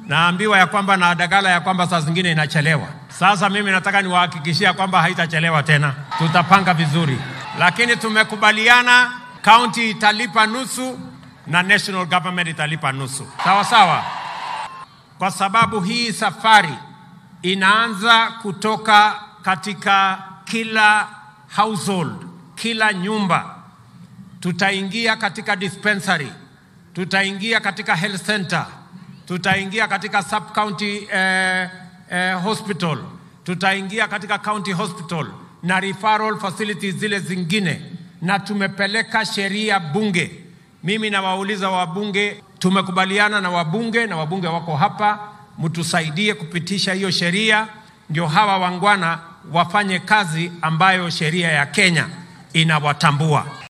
naambiwa ya kwamba na Dagala ya kwamba saa zingine inachelewa. Sasa mimi nataka niwahakikishia kwamba haitachelewa tena, tutapanga vizuri, lakini tumekubaliana county italipa nusu na national government italipa nusu, sawa sawa, kwa sababu hii safari inaanza kutoka katika kila household, kila nyumba. Tutaingia katika dispensary, tutaingia katika health center, tutaingia katika sub county eh, eh, hospital, tutaingia katika county hospital na referral facilities zile zingine, na tumepeleka sheria bunge. Mimi nawauliza wabunge, tumekubaliana na wabunge na wabunge wako hapa, mtusaidie kupitisha hiyo sheria, ndio hawa wangwana wafanye kazi ambayo sheria ya Kenya inawatambua.